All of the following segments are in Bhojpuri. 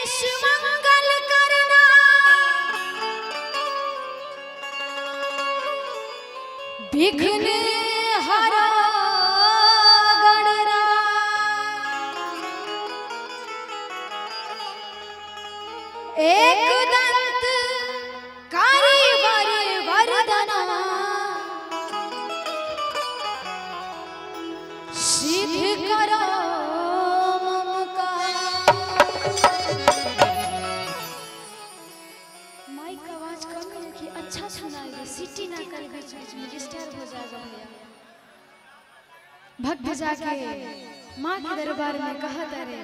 गणेश मंगल करना विघ्न हरा गणरा एक दंत कारी वर वरदना सिद्ध करो मम माइक का आवाज कम रखिए अच्छा सुनाई दे सीटी ना करे बीच बीच में डिस्टर्ब हो जाएगा भैया भक्त जाके माँ के दरबार में कहा तारे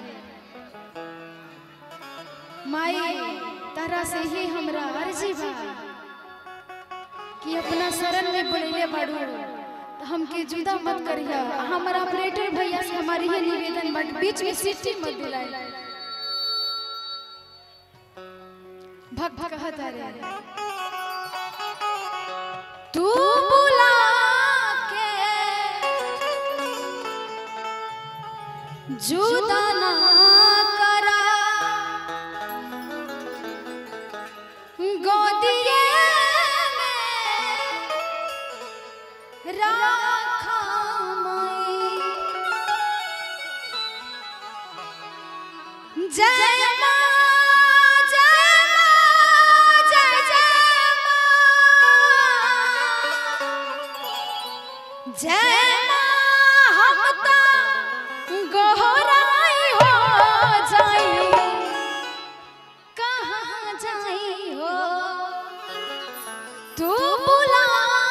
माई तारा से ही हमरा अर्जी बा कि अपना शरण में बोलैले बाड़ू तो हमके जुदा मत करिया हमारा ऑपरेटर भैया से हमारी ये निवेदन बट बीच में सीटी मत दिलाए भक्त कहता रे तू बुला के जुदा ना करा गोदिए में राखा माई जय मां जय मां जय जय मां जय मां हम तो गोहराई हो जाई कहाँ जाई हो तू बुला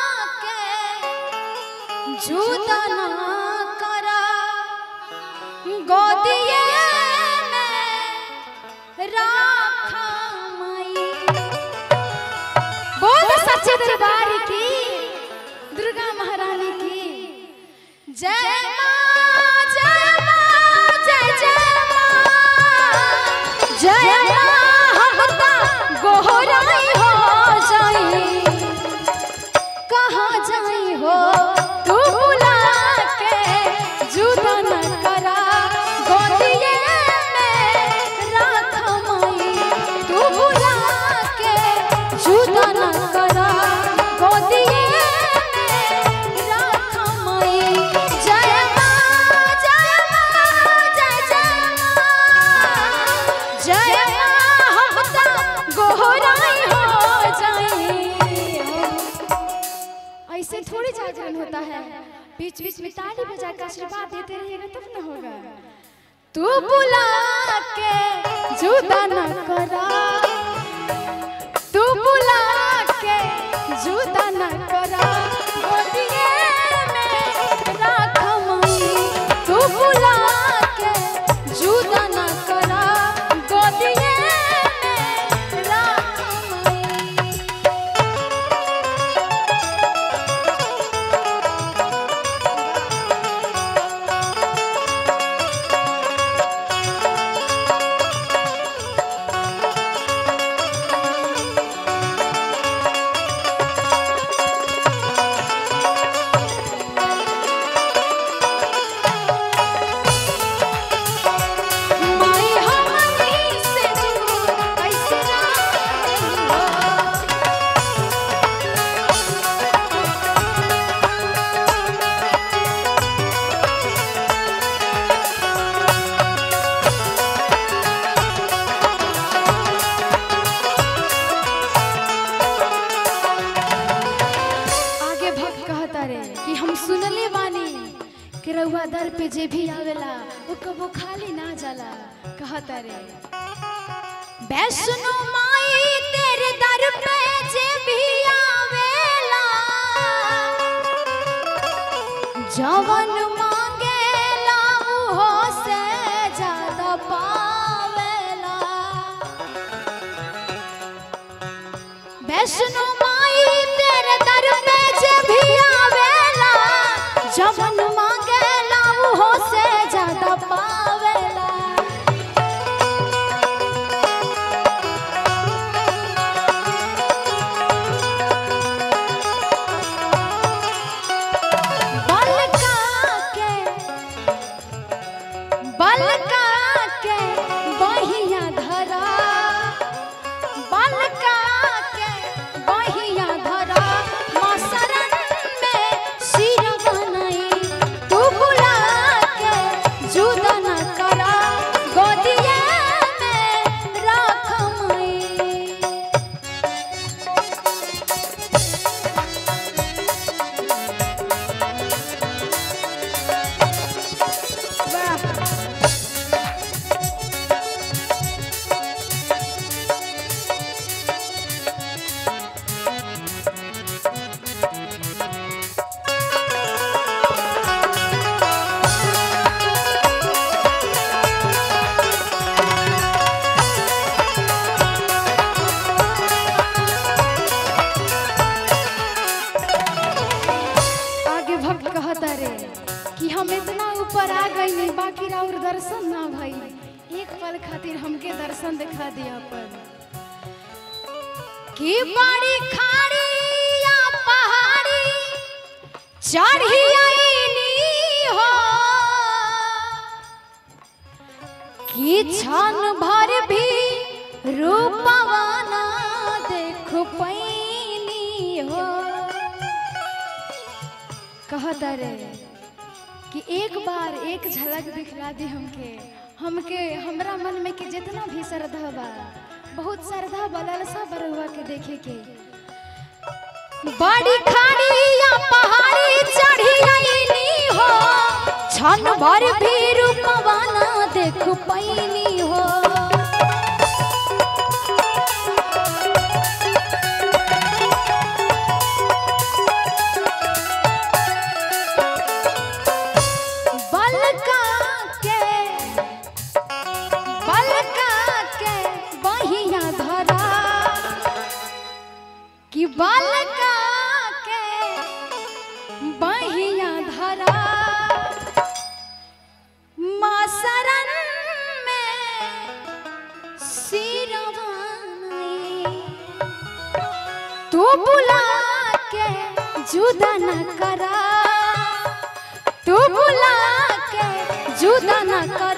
के जुदा ना करा गोदिए में राखा माई बोल सच्चे दरबार की दुर्गा महारानी की जय मां जय मां जय जय मां जय मां हम तो गोहराई हो जाई कहाँ जाई हो तू बुला के जुदा न करा गोदिए में राख माई तू बुला के जुदा न करा गोदिए में राख माई जय मां जय मां जय जय मां जय मां हम तो गोहराई हो जाई ऐसे थोड़ी जागरण होता है बीच बीच में ताली बजा कर आशीर्वाद देते रहिएगा तब ना होगा तू बुला के जुदा न करा तू बुला के जुदा न करा गोदिए में राख माई तू बुला के जुदा न करा गोदिए में राख माई माई हमनी से दूर कैसे रही हो आगे भक्त कहता रे कि हम सुनले बानी कि रउआ दर पे जे भी आवेला वो कबो खाली ना जाला कहता रे वैष्णो माई तेरे दर पे जे भी आवेला जवन मांगेला वो से ज्यादा पावेला वैष्णो माई तेरे दर पे जे भी आवेला जवन मांगेला वो से ज्यादा पावेला बलका के बलका के बहिया धरा हमके दर्शन दिखा दिया पर की बड़ी खाड़ी या पहाड़ी चढ़ी आईनी हो की छन भर भी रूपवाना देख पैनी हो कहता रे कि एक बार एक झलक दिखला दी हमके हमके हमरा मन में कि जितना भी श्रद्धा बा बहुत श्रद्धा बा लालसा बरुआ के देखे के बड़ी खाड़ी या पहाड़ी चढ़ी आईनी हो छन भर भी रूपवाना देख पैनी हो बलका के बलका के बहिया धरा कि बलका के बहिया धरा माँ शरण में सिरवानी तू बुला के जुदा न करा तू बुला के जुदा न कर